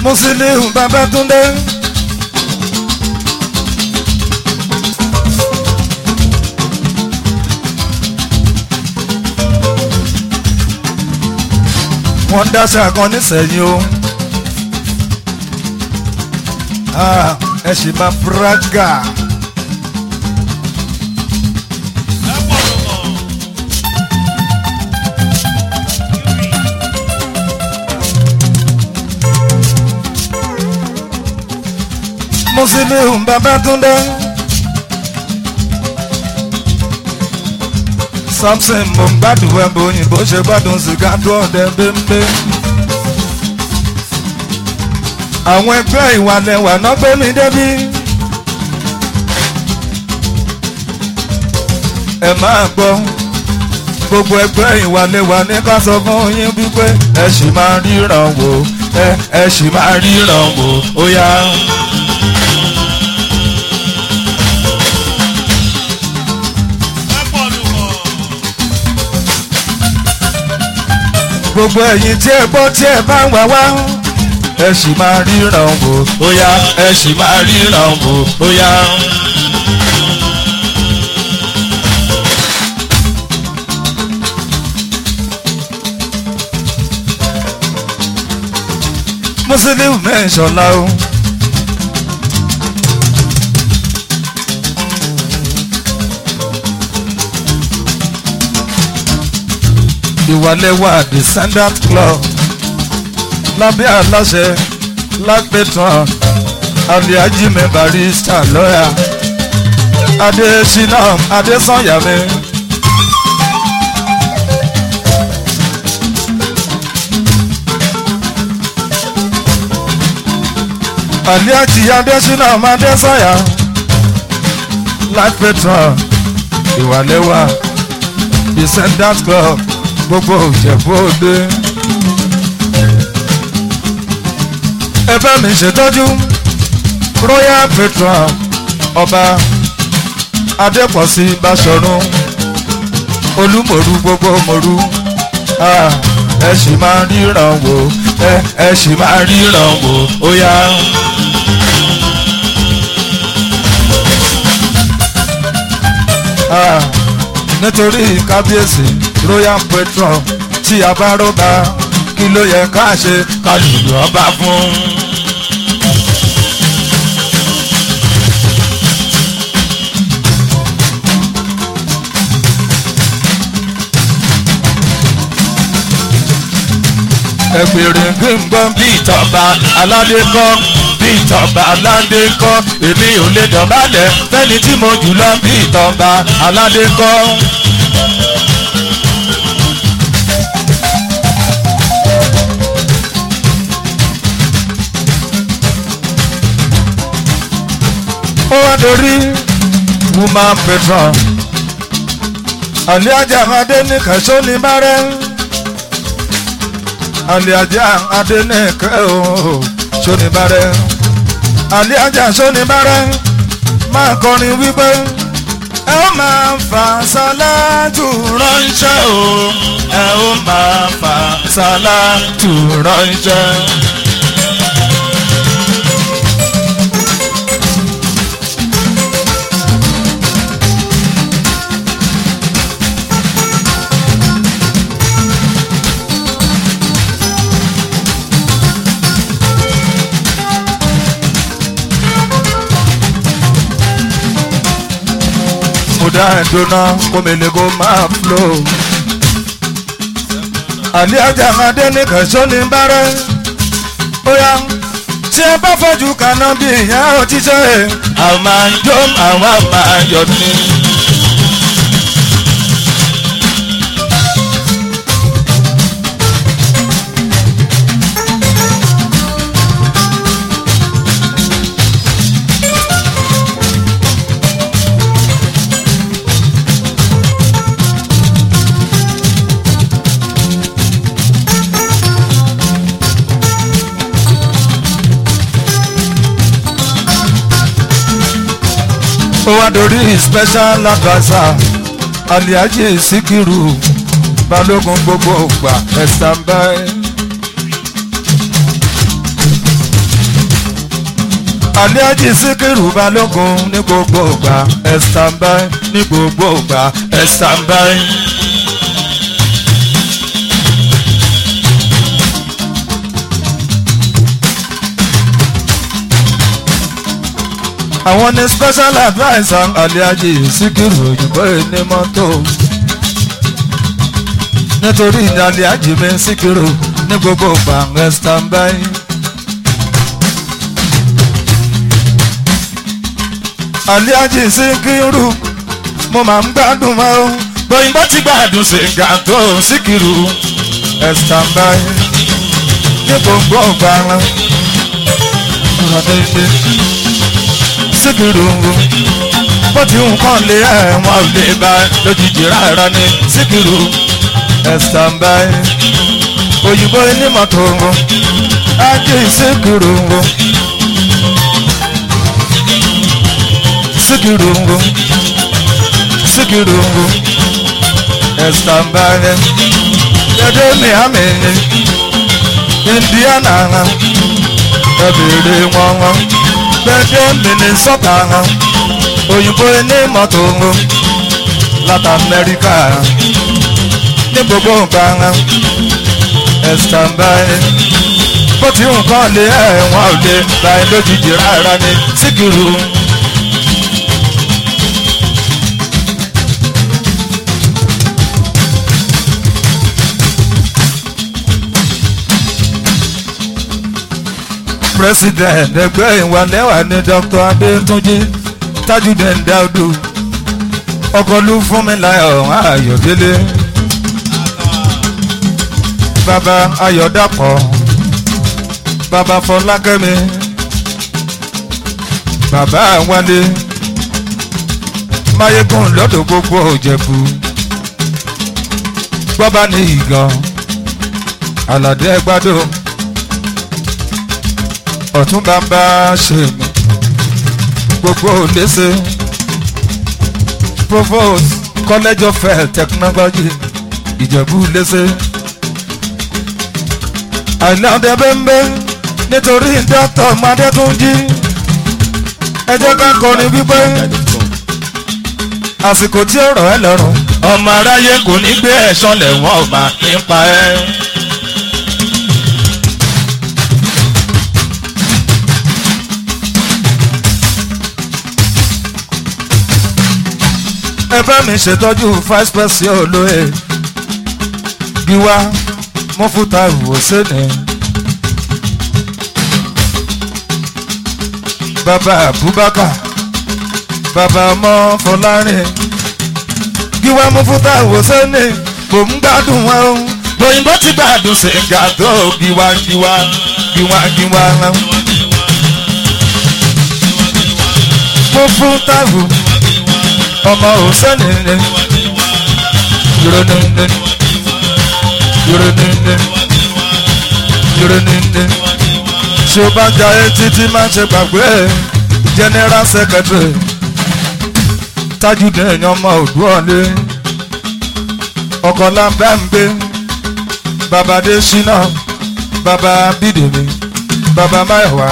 Musiliu Babátúndé. wọ́n dáṣà kan nísẹ̀yìn o. Ah, ẹ sì máa braga. Musiliu Babátúndé. Samson mo ń gbádùn ẹ̀bùn òyìnbó ṣe gbádùn sìgá tó ọ̀dẹ bẹ́ńbẹ́. àwọn ẹgbẹ́ ìwàlẹ̀wà náà gbé mi débí. ẹ máa gbọ́ gbogbo ẹgbẹ́ ìwàlẹ̀wà ní ká sọ fún yín wípé ẹ sì máa ríran wò ẹ ẹ sì máa ríran wò ó yá. gbogbo ẹ̀yin tí ẹ gbọ́ tí ẹ bá ń wá wá ẹ sì máa ríran wò ó yá ẹ sì máa ríran wò ó yá. Musiliu mẹ́sàn-án o. ìwàlẹ́wà descendant club lábẹ́ aláṣẹ lápẹ̀tàn aliaji mi barista lọ́yà adesina adesanyami. aliaji adesina adesanya lápẹ̀tàn ìwàlẹ́wà descendant club gbogbo òjẹ̀bọ́dé. ẹ bá mi ṣètọ́jú royal patron ọba adépọ̀sí báṣọ̀run olúmọ̀rú gbogbo mọ̀rú ẹ sì máa ríran wò ẹ sì máa ríran wò ó yá. nítorí kábíyèsí royal patron tí a bá rọ́bà kí ló yẹ ká ṣe ká lùlù ọba fún. ẹgbẹ̀rin gbẹ̀ngbọ̀n bí ìtọ́ba aládé kọ́ bí ìtọ́ba aládé kọ́ èmi ò lè dọ̀bálẹ̀ fẹ́ni tí mo jù lọ bí ìtọ́ba aládé kọ́. ó wá dorí woman patron aliaja adẹnìkan sóni bárẹ aliaja adẹnìkan ooo sóni bárẹ aliaja sóni bárẹ máa kọrin wípé ẹ ó máa fa sálátù ránṣẹ́ o ẹ ó máa fa sálátù ránṣẹ́. kódà ẹ̀dọ́nà kòmìnir kò máa flo. àlẹ́ ajá adé ní kẹsàn ní bárẹ́. bóyá tí ẹ bá fojú kaná bí ìyá òjíṣẹ́ àwọn máa ń jó àwọn máa yọ ní. ó wá dorí special adviser aliaji sikiru balógun gbogbo ògbà ẹ̀sán báyìí. Alhaji Síkírù Balógun ní gbogbo ìgbà ẹ stand by ní gbogbo ìgbà ẹ stand by. àwọn ní special adviser Alhaji Síkírù òyìnbó ní mọ́tò nítorí Alhaji mi Síkírù ní gbogbo ìgbà ẹ stand by. Alhaji Síkírù mo máa ń gbádùn mọ́ o bóyìnbó ti gbádùn sìgá tó Síkírù ẹ stand by ní gbogbo ìgbà ọ̀rọ̀ dédé Síkírù bó ti ń kàn lé ẹ̀wọ̀n ò lè bá lójijì rárá ní Síkírù ẹ stand by òyìnbó onímọ̀tò ajé Síkírù Síkírù Síkírù ẹ stand by dédé Miami Indiana ẹ bèrè wọn wọn gbẹdẹ Minnesota òyìnbó ní mọ́tò láti Amẹ́ríkà ní gbogbo nǹkan ẹ stand by bó ti nǹkan lé ẹ̀wọ̀n ò lè báyìí lójijì rárá ní Síkírù. president ẹgbẹ́ ìwàlẹ́wà ní Dr. Adétúnjì Tajudeen Daudu ọkọlù Fúnmiláyọ̀ Ayọ̀délé bàbá Ayọ̀dàpọ̀ bàbá Fọlákẹ́mi bàbá Wálé Máyégún lọ́dọ̀ gbogbo Ìjẹ̀bú gbọ́bá ní ìgàn Àlàdé Ẹgbàdo ọ̀tún bàbá ṣe mí gbogbo léṣe provost college of health technology ìjẹ̀bú léṣe àìláńdẹ bẹ́ńbẹ́ nítorí dókítà Adétúnjì ẹ jẹ́ ká kọrin wípé àsìkò tí ó rọ̀ ẹ́ lọ́rùn ọmọ aráyé kò ní gbé ẹ̀ṣọ́ lẹ̀wọ̀n ọ̀gbà nípa ẹ̀. ẹ bá mi ṣètọ́jú vice president olóye Gíwá Mọ́fútà Hùsẹ́nì bàbá Abubakar bàbá ọmọ Fọlárin Gíwá Mọ́fútà Hùsẹ́nì kò ń gbádùn wọn o lóyìnbó ti gbádùn sìgá tó Gíwá Gíwá Gíwá Gíwá Mọ́fútà Hùsẹ́nì ọmọ òsèlè ní yúrónìní yúrónìní yúrónìní tí o bá ja etí tí máa ṣe gbàgbé general secretary Tajudeen ọmọ Òdúọ̀lé ọkọ̀ lambẹ́ǹgbé baba Adésínà baba Bídèmí baba Máyọ̀wá.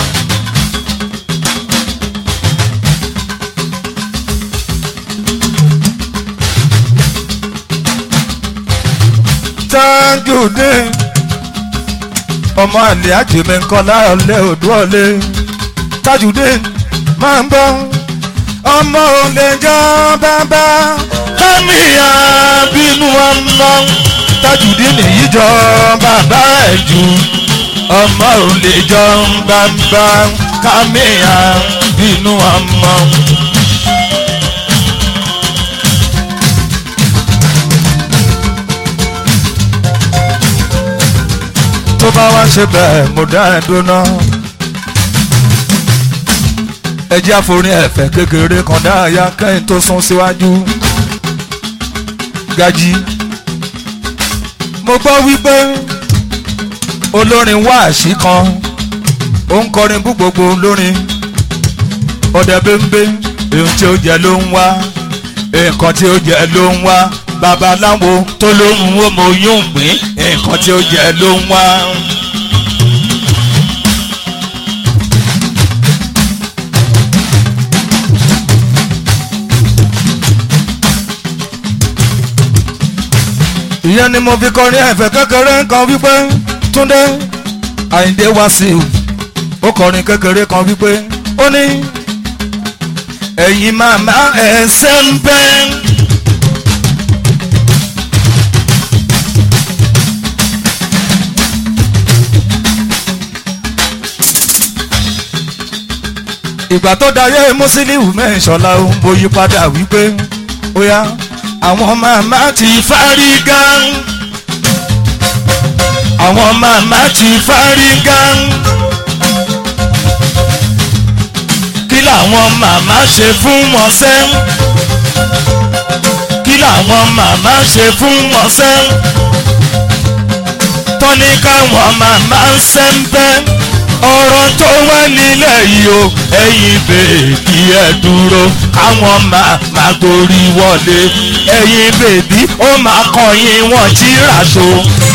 Tajudeen ọmọ àlè àjèmí nkọlá ọlẹ Òdúọ̀lé Tajudeen máa ń bọ ọmọ òlè jọ bàbá kámíyà bínú ọmọ Tajudeen nìyí jọ bàbá ẹ̀ jù ọmọ òlè jọ bàbá kámíyà bínú ọmọ. tó bá wá ṣe bẹ́ẹ̀ mo dá ẹ dúná. ẹ jẹ́ àforin ẹ̀fẹ̀ kékeré kan dáàyà kẹ́yìn tó sún síwájú. Gají mo gbọ́ wípé olórin wáàsí kan ó ń kọrin bú gbogbo olórin ọdẹ bẹ́ńbẹ́ èyí tí ó jẹ ló ń wá nǹkan tí ó jẹ ló ń wá babaláwo tó lóhùn ó mọ oyún gbìn nǹkan tí ó jẹ ló ń wá. ìyẹn ni mo fi kọrin ẹ̀fẹ̀ kékeré kan wípé túndé àyíndé wàsíù ó kọrin kékeré kan wípé ó ní ẹ̀yin màmá ẹ̀ ṣe ń bẹ́. ìgbà tó dayé Musiliu mẹ́sọ̀lá ohun bóyí padà wípé ó yá àwọn màmá ti fárígá àwọn màmá ti fárígá kí làwọn màmá ṣe fún wọn sẹ́ kí làwọn màmá ṣe fún wọn sẹ́ tọ́ni káwọn màmá ń sẹ́ńpẹ́ ọ̀rọ̀ tó wá nílẹ̀ yìí o ẹ̀yin bèbí ẹ̀ dúró káwọn màmá gorí wọlé ẹ̀yin bèbí ó máa kọyìn wọn jíra tó.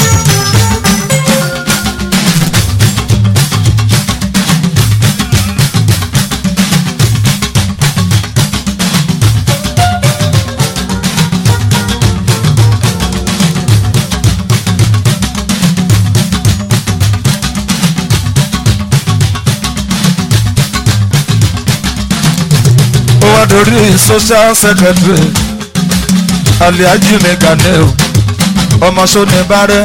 ó wá dorí social secretary aliaji meganel ọmọ sóni bárẹ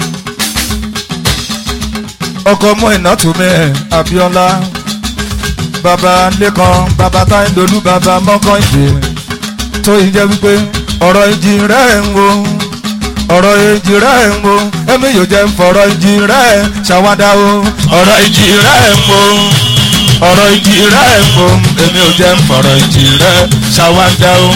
ọkọ mú ìnátùmí abiola baba lẹkan baba táyìndolú baba mọkànjẹ tó yìí jẹ wípé ọ̀rọ̀ ìjì rẹ̀ ń wo ọ̀rọ̀ ìjì rẹ̀ ń wo ẹ̀mí yóò jẹ́ fọ̀rọ̀ ìjì rẹ̀ ṣàwádà o ọ̀rọ̀ ìjì rẹ̀ ń wo ọ̀rọ̀ ìjì rẹ̀ ń wo èmi ò jẹ́ fọ̀rọ̀ ìjì rẹ̀ ṣàwádà o.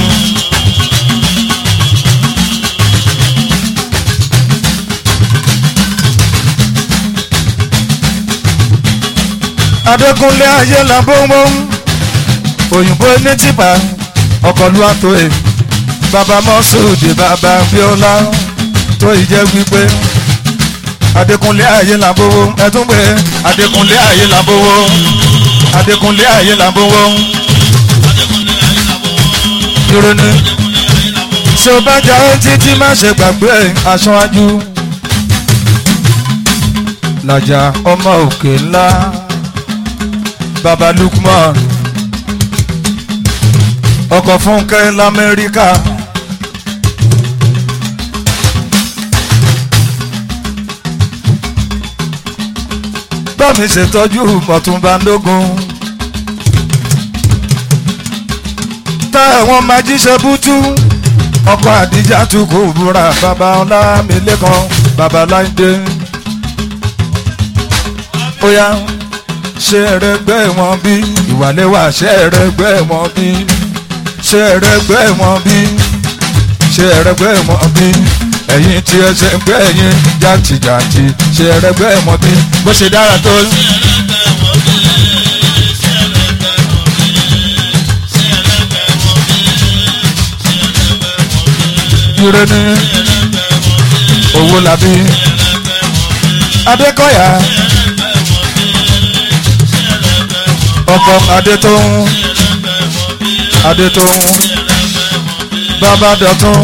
adékúnlé ayé làbọ́mọ́ òyìnbó ní tìpá ọkọ̀lú àtòyè bàbá mọ́sùlùdì bàbá bíọ́lá tó ìjẹ́ wípé adékúnlé ayé làbọ́wọ́ ẹ̀tún pé adékúnlé ayé làbọ́wọ́ adékúnlé ayé làbọ́wọ́ ìrònú tí o bá jà ó títí má ṣe gbàgbé aṣáájú làjà ọmọ òkè ńlá baba lukman ọkọ̀ fúnkẹ́ lamẹ́ríkà bámi ṣètọ́jú mọ̀túnbandógún tá àwọn máa jíṣẹ́ bútú ọkọ̀ àdíjà tún kò búra baba ọlámilẹ́kan baba láńdé ó yá ṣe ẹrẹgbẹ́ wọn bí ìwàlẹ́wà ṣe ẹrẹgbẹ́ wọn bí ṣe ẹrẹgbẹ́ wọn bí ṣe ẹrẹgbẹ́ wọn bí ẹ̀yin tí ẹ ṣe ń gbẹ́ ẹ̀yin jàǹtìjàǹtì ṣe ẹrẹgbẹ́ wọn bí bó ṣe dára tó. ire ní owó làbí adékọ̀yà ọkọ adétóhùn adétóhùn bàbá dọ̀tún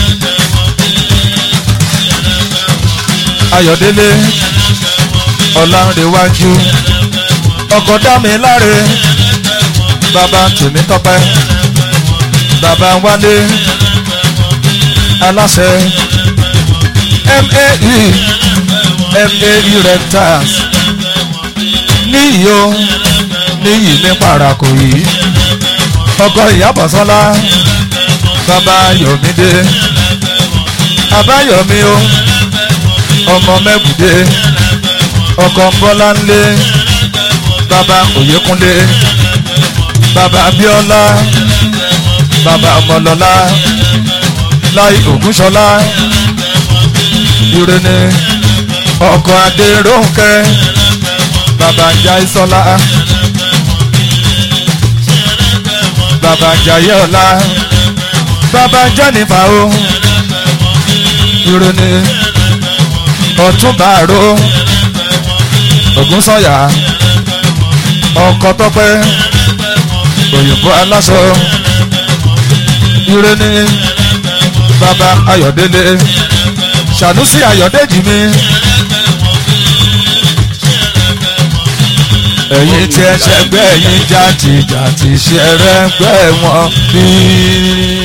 ayọ̀délé ọ̀làǹrẹ̀wájú ọkọ dámiláre bàbá tèmítọ́pẹ́ bàbá wálé aláṣẹ mae mae rentals níyì o níyì ní parako yìí ọkọ ìyábọ̀sọ́lá bàbá yọ̀mídé abáyọ̀mí o ọmọ mẹ́bùdé ọkọ bọ́láńlé bàbá òyekúnlé bàbá abíọ́lá bàbá ọmọlọ́lá láì ògúnṣọlá ìrẹ́ni ọkọ adéròǹkẹ́ bàbá jaiṣọlá bàbá jayọlá bàbá jẹnifà o ìrònú ọtúnbàárò ògúnsọyà ọkọ tọpẹ òyìnbó aláṣọ ìrònú bàbá ayọdélé Ṣànúsì Ayọ̀dèjì mi. ẹ̀yin tí ẹ ṣẹgbẹ́ yín jàtìjàtì ṣẹrẹ́gbẹ́ wọn bí.